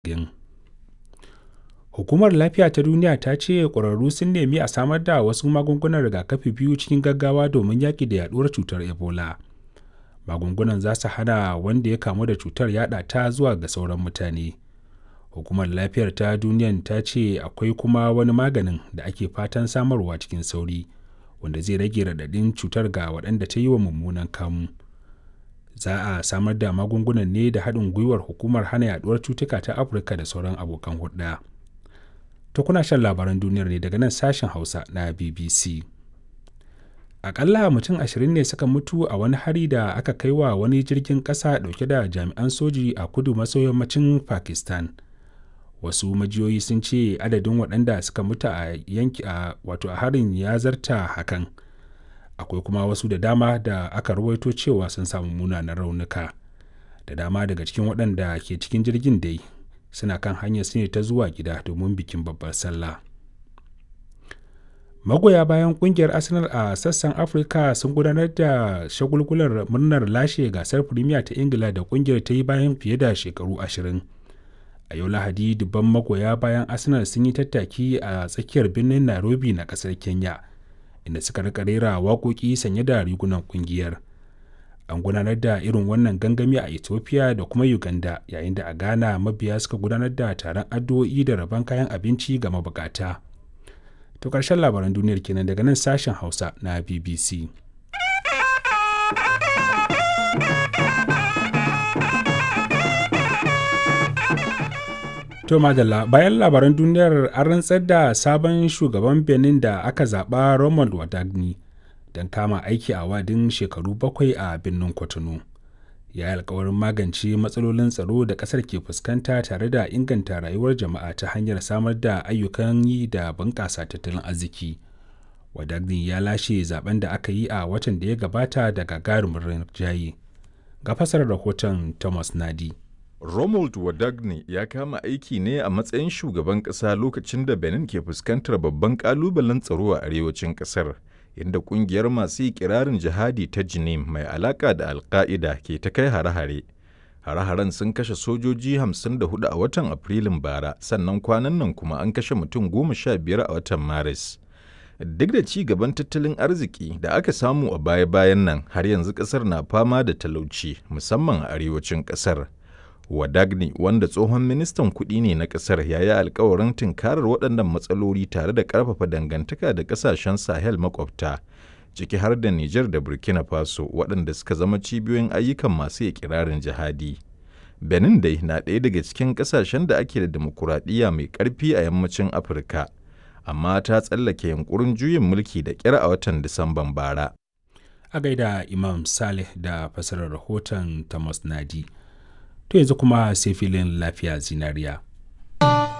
Gin. Hukumar Lafiya ta Duniya ta ce ƙwararru sun nemi a samar da wasu magungunan rigakafi biyu cikin gaggawa domin yaƙi da yaɗuwar cutar Ebola. Magungunan za su hana wanda ya kamu da cutar yaɗa ta zuwa ga sauran mutane. Hukumar Lafiyar ta Duniyan ta ce akwai kuma wani maganin da ake fatan samarwa cikin sauri, wanda zai rage raɗaɗin cutar ga waɗanda ta yi wa mummunan kamu. Za a samar da magungunan ne da haɗin gwiwar Hukumar Hana Yaɗuwar Cutuka ta Afirka da sauran abokan hulɗa. To kuna shan labaran duniyar ne daga nan sashen Hausa na BBC. Aƙalla mutum ashirin ne suka mutu a wani hari da aka kai wa wani jirgin ƙasa ɗauke da jami'an soji a kudu maso yammacin Pakistan. Wasu majiyoyi sun ce adadin waɗanda suka mutu a yanki a wato a harin ya zarta hakan. Akwai kuma wasu da dama da aka rawaito cewa sun samu munanan raunuka. Da dama daga cikin waɗanda ke cikin jirgin dai suna kan hanyar su ne ta zuwa gida domin bikin babbar sallah. Magoya bayan kungiyar Arsenal a sassan Afirka sun gudanar da shagulgular murnar lashe gasar Premier ta Ingila da kungiyar ta yi bayan fiye da shekaru ashirin. A yau Lahadi dubban magoya bayan Arsenal sun yi tattaki a tsakiyar birnin Nairobi na kasar Kenya, inda suka rika rera waƙoƙi sanye da rigunan kungiyar. An gudanar da irin wannan gangami a Ethiopia da kuma Uganda yayin da a Ghana mabiya suka gudanar da taron addu'o'i da rabon kayan abinci ga mabukata. To ƙarshen labaran duniyar kenan daga nan sashen Hausa na BBC. To madalla bayan labaran duniyar an rantsar da sabon shugaban Benin da aka zaɓa Romuald Wadagni don kama aiki a wadin shekaru bakwai a birnin Cotonou. Ya yi alkawarin magance matsalolin tsaro da ƙasar ke fuskanta tare da inganta rayuwar jama'a ta hanyar samar da ayyukan yi da bunƙasa tattalin arziki. Wadagni ya lashe zaben da aka yi a watan da ya gabata da gagarumin rinjaye. Ga fasarar rahoton Thomas Nadi. Romuald Wadagni ya kama aiki ne a matsayin shugaban ƙasa lokacin da Benin ke fuskantar babban ƙalubalen tsaro a arewacin ƙasar, inda ƙungiyar masu ikirarin jihadi ta Jinim mai alaƙa da Alƙa'ida ke ta kai hare-hare. Hare-haren sun kashe sojoji 54 a watan Afrilun bara, sannan kwanan nan kuma an kashe mutum goma sha biyar a watan Maris. Duk da ci gaban tattalin arziki da aka samu a baya-bayan nan, har yanzu ƙasar na fama da talauci, musamman a arewacin ƙasar. Wadagni wanda tsohon ministan kuɗi ne na ƙasar ya yi alkawarin tunkarar waɗannan matsaloli tare da ƙarfafa dangantaka da ƙasashen Sahel makwabta, ciki har da Nijar da Burkina Faso waɗanda suka zama cibiyoyin ayyukan masu ikirarin jihadi. Benin dai na ɗaya daga cikin ƙasashen da ake da demokuraɗiyya mai ƙarfi a yammacin Afirka, amma ta tsallake yunkurin juyin mulki da ƙyar a watan Disamban bara. A gaida Imam Saleh da fasarar rahoton Thomas Nadi. to yanzu kuma sai filin lafiya zinariya.